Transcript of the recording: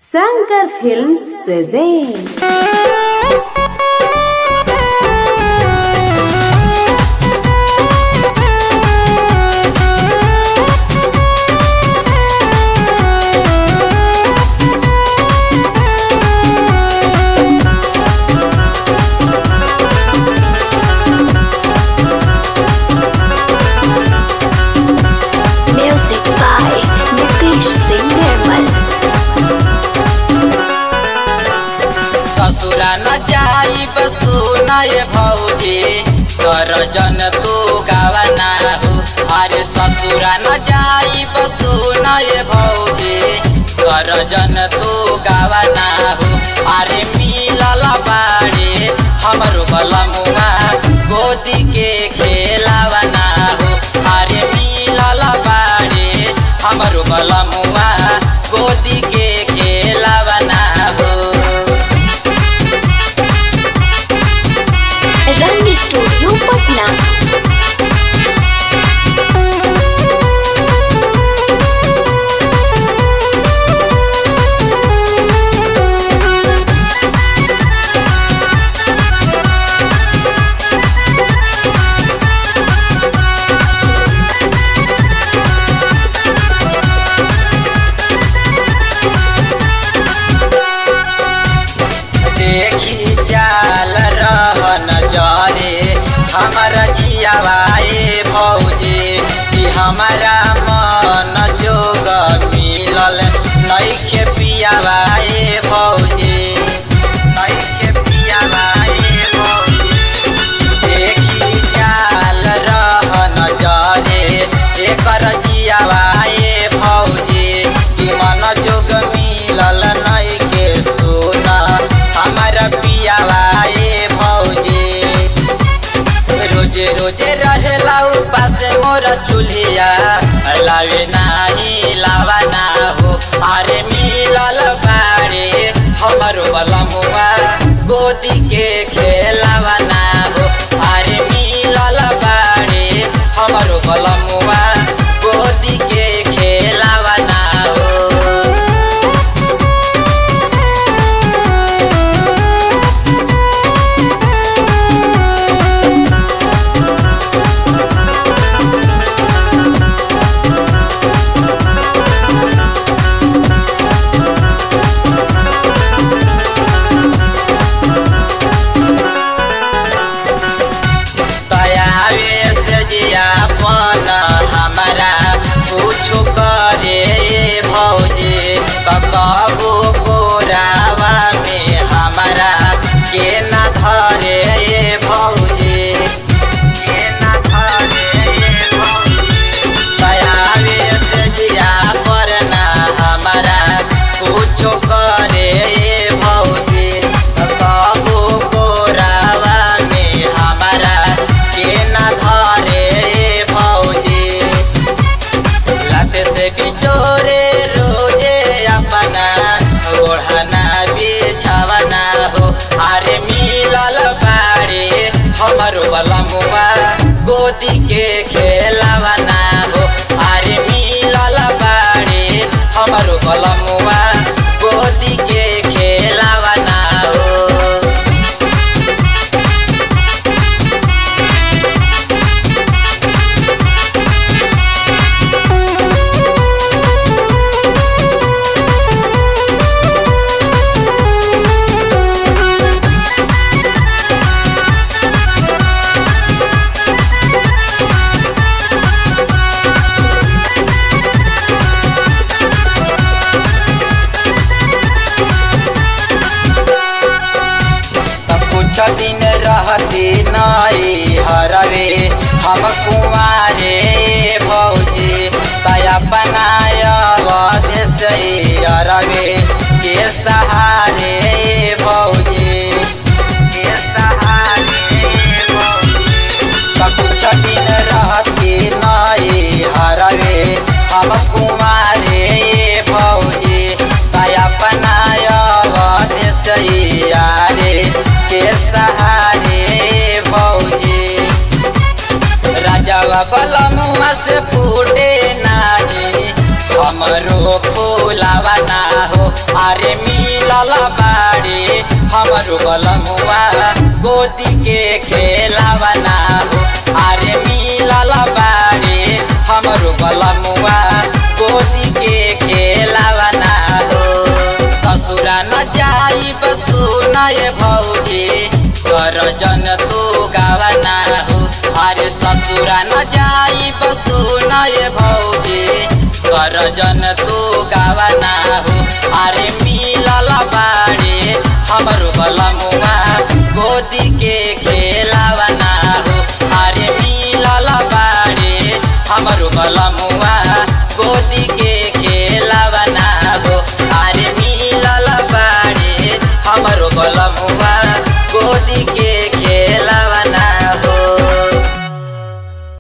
Sankar Films present Music by Nitish Singh Nirmal. ससुरा न जाई सुनय भौजी कर जन तू गावना हो अरे ससुरा न जाई सुनय भौजी कर जन तू गावना हो अरे मिलल बाड़े हमरो बलमुआ गोदी के खेलावना हो अरे मिलल बाड़े हमरो बलमुआ गोदी के खेलावना हो रंग स्टूडियो पटना देखी चाल रहन जरे हमर जियावाए भौजी कि हमारा मन जोग मिलल नैखे पियावाए भौजी नैखे पियावाए भौजी देखी चाल रहन जरे एकर जियावाए भौजी कि मन जोग मिलल नैखे सोना हमर पियावाए भौजी रोजे रोजे रहेला उपास मोर चूल्हिया लावे नाही लावा ना हो अरे मिलल बाड़े हमरो बलमुआ गोदी के खेलावा ना हो अरे मिलल बाड़े हमरो बलमुआ गोदी के खेलावा ना हो तयावे से जियापन हमारा कुछो करे भौजी कबू कोरावा में हमारा के न धरे भौजी के न धरे भौजी तयावे से जिया पर ना हमारा कुछो करे भौजी कबू कोरावा में हमारा के न धरे भौजी लत से बिचोरे रोजे अपना ओढ़ना बिछावना हो अरे मिलल बाड़े हमरो बलमुआ गोदी के खेलावना हो अरे मिलल बाड़े हमरो बलमुआ गोदी के खेलावना हो त कुछ दिन रहती नई हरवे हम कुमारे भौजी तया बनाय देश अरवे के सहारे भौजी के सहारे भौजी त कुछ दिन रहती नई हरवे हम कुमारे भौजी तया बनाय देश यारे के सहारे भौजी राजावा बलमुआ से फूटे नाही हमरो फूलावा ना हो अरे मिलल बाड़े हमरो बलमुआ गोदी के खेलावना हो अरे मिलल बाड़े हमरो बलमुआ गोदी के खेलावना हो ससुरा न जाई सुनाए भौजी कर जन तू गावना हो अरे ससुरा न जाई सुनाए भौजी कर जन तू गावना हो अरे मिलल बाड़े हमरो बलमुआ गोदी के खेलावना हो अरे मिलल बाड़े हमरो बलमुआ